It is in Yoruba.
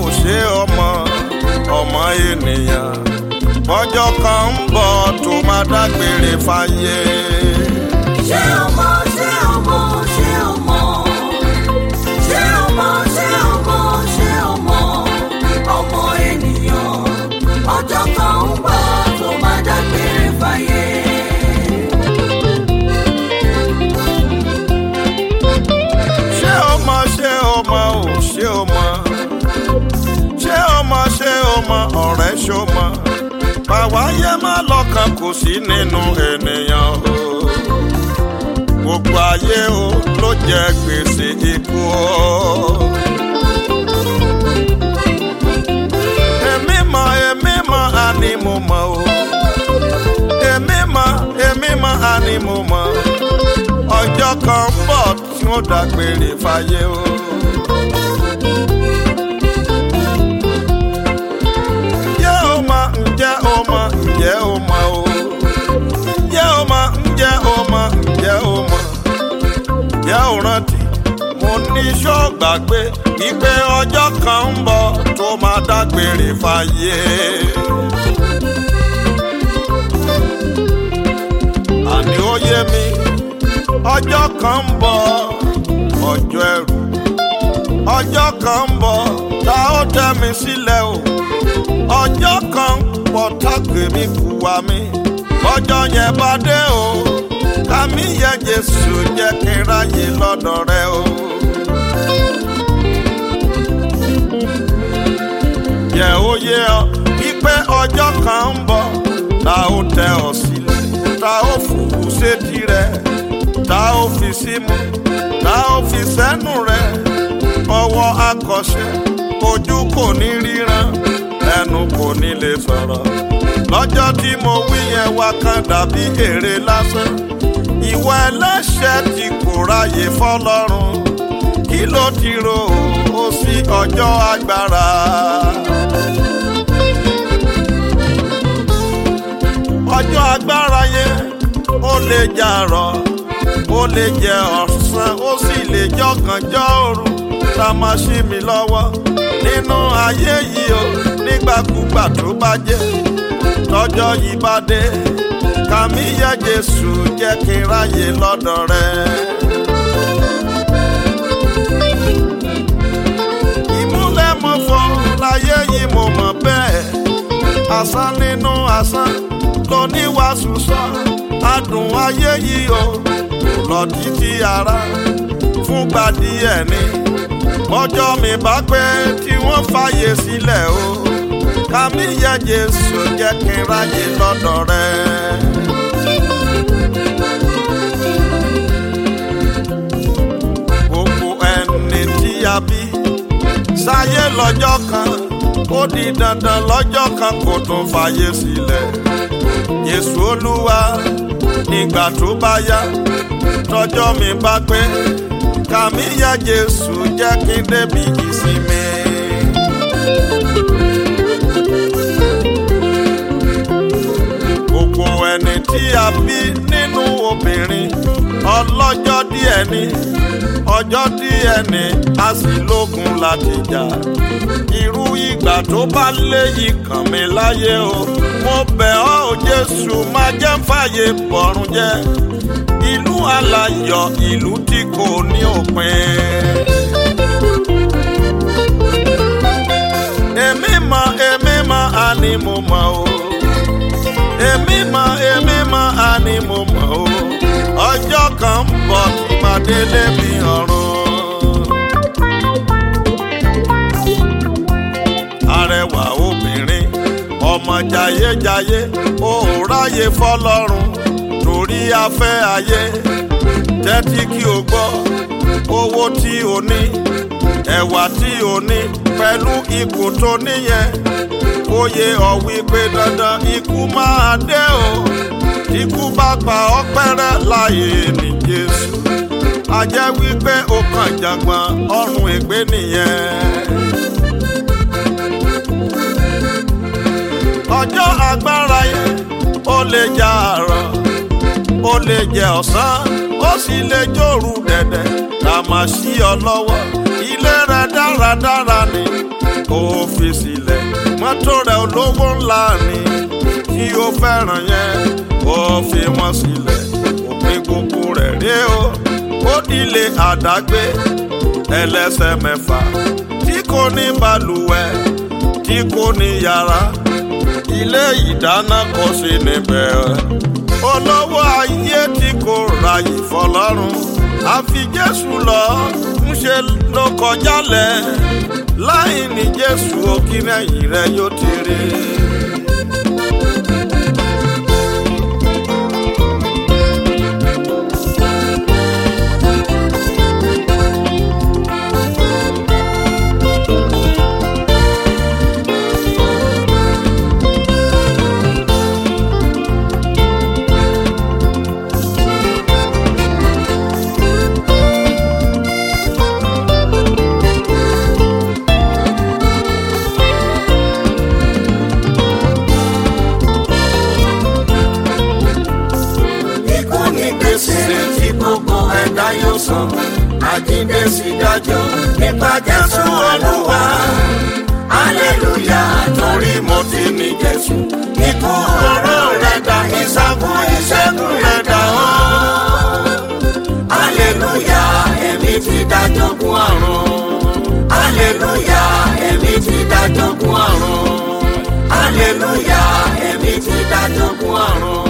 ṣé ọmọ ọmọ ènìyàn bọ́jọ́ kan ń bọ̀ tó máa dágbére fáyé. ṣé o mọ̀ ṣé o mọ̀ ṣé o mọ̀ ṣé o mọ̀ ṣé o mọ̀ ṣé o mọ̀ ọmọ ènìyàn ọjọ́ kan ń bọ̀ tó máa dágbére fáyé. ṣé o mọ̀ ṣé o mọ̀ ò ṣé o mọ̀ ṣé o mọ̀ ṣé o mọ̀ ọ̀rẹ́ ṣó mọ̀ bàwáyé má lọ́kàn kò sí nínú ènìyàn o gbogbo ayé o ló jẹ gbèsè ikú o. èmi mọ̀ èmi mọ̀ àní mo mọ̀ o èmi mọ̀ èmi mọ̀ àní mo mọ̀ ọjọ́ kan ń bọ̀ tí wọ́n dágbére fáyé o. ǹjẹ́ o mọ̀ ǹjẹ́ o mọ̀ ǹjẹ́ o mọ̀ o. ǹjẹ́ o mọ̀ ǹjẹ́ o mọ̀ ǹjẹ́ o mọ̀. ǹjẹ́ o rántí mo ní ṣọ́ọ̀gbàgbé wípé ọjọ́ kan ń bọ̀ tó máa dágbére fáyé. àní ó yé mi ọjọ́ kan ń bọ̀ ọjọ́ ẹ̀rù ọjọ́ kan ń bọ̀ tá ó tẹ́ mi sílẹ̀ o ọjọ́ kan ń bọ̀ tágbé mi kú wa mi ọjọ́ yẹn bá dé o kàmí yẹ Jésù jẹ́ kí n ráyè lọ́dọ̀ rẹ o. yẹ ó yé ọ wípé ọjọ́ kan ń bọ̀ tá ó tẹ́ ọ sílẹ̀ tá ó fòwú sétí rẹ tá ó fi símú tá ó fi sẹ́nu rẹ ọwọ́ akọ̀ṣẹ́ ojú kò ní ríran ẹnu kò ní lè sọ̀rọ̀ lọ́jọ́ tí mo wí yẹn wá kan dàbí èrè lásán ìwọ ẹlẹ́ṣẹ̀ tí kò ráyè fọlọ́run kí ló ti rò ó sí ọjọ́ agbára. ọjọ́ agbára yẹn ó lè jàrọ̀ ó lè jẹ ọ̀sán ó sì lè jọ̀gànjọ́ òru tá a máa ṣí mi lọ́wọ́ nínú ayé yìí o nígbàkúgbà tó bá jẹ́ tọ́jọ́ yìí bá dé kàmí yẹ Jésù jẹ́ kí n ráyè lọ́dọ̀ rẹ. ìmúlẹ̀ mọ̀ fọ́ láyé yìí mo mọ̀ bẹ́ẹ̀ asán nínú asán lóníwàásù sọ adùn ayé yìí o lọ títí ara fúngbà díẹ̀ ni ọjọ́ mi bá pẹ́ tí wọ́n fàyè sílẹ̀ o kàmí yẹ Jésù jẹ́ kí n ráyè lọ́dọ̀ rẹ. gbogbo ẹni tí a bí sáyé lọ́jọ́ kan ó di dandan lọ́jọ́ kan kò tún fàyè sílẹ̀ Jésù Olúwa nígbà tó bá yá tọjọ́ mi bá pé kàmí yá Jésù jẹ́ kí n débi ìsinmi. gbogbo ẹni tí a bí nínú obìnrin ọlọ́jọ́ díẹ̀ ni ọjọ́ díẹ̀ ni a sì lógun láti jà irú ìgbà tó bá léyìí kàn mí láyé o mo bẹ̀ ọ́ ò Jésù má jẹ́ fàyè bọ̀rùn jẹ́ ìlú aláyọ̀ ìlú tí kò ní òpin. èmi mọ̀ èmi mọ̀ àní mo mọ̀ o èmi mọ̀ èmi mọ̀ àní mo mọ̀ o ọjọ́ kan ń bọ̀ tí màá délé mi ọ̀run. arẹwà obìnrin ọmọ jayéjayé ó ráyè fọlọ́run torí afẹ́ ayé tẹ́tí kí o gbọ́ owó tí o ní ẹ̀wà tí o ní pẹ̀lú ipò tó níyẹn ó yẹ ọ wípé dandan ikú máa dé o ikú bá pa ọ́ pẹ́rẹ́ láyé ní Jésù a jẹ́ wípé o kàn jàgbọ́n ọrùn ègbé nìyẹn. ọjọ́ agbára yẹn ó lè jà àrọ̀ ó lè jẹ ọ̀sán ó sì lè jòrú dẹ̀dẹ̀ ká máa ṣí ọ lọ́wọ́ ilé rẹ dáradára ni ó fi sílẹ̀ mọ́tò rẹ̀ olówó ńlá ni tí ó fẹ́ràn yẹn ó fi wọ́n sílẹ̀ òpin gbogbo rẹ̀ rí o ó dilé àdágbé ẹlẹ́sẹ̀ mẹ́fà tí kò ní balùwẹ̀ tí kò ní yàrá ilé ìdáná kò sí níbẹ̀ olówó ayé tí kò ráyè fọlọ́run àfi jésù lọ ń ṣe ló kọjá lẹ̀ láì ní jésù òkìrẹ́yìn rẹ̀ yóò ti rí. Ikú ní gbèsè tí gbogbo ẹ̀dá yóò san. Àjíǹde sì dájọ́ nípa Jésù Olúwa. Aleluya torí mo ti ní Jésù. Ikú oró rẹ̀ dá ìṣàkùn ìṣẹ́gun rẹ̀ dá ọ́. Aleluya èmi ti dájọ́gún àrùn. Aleluya èmi ti dájọ́gún àrùn. Aleluya èmi ti dájọ́gún àrùn.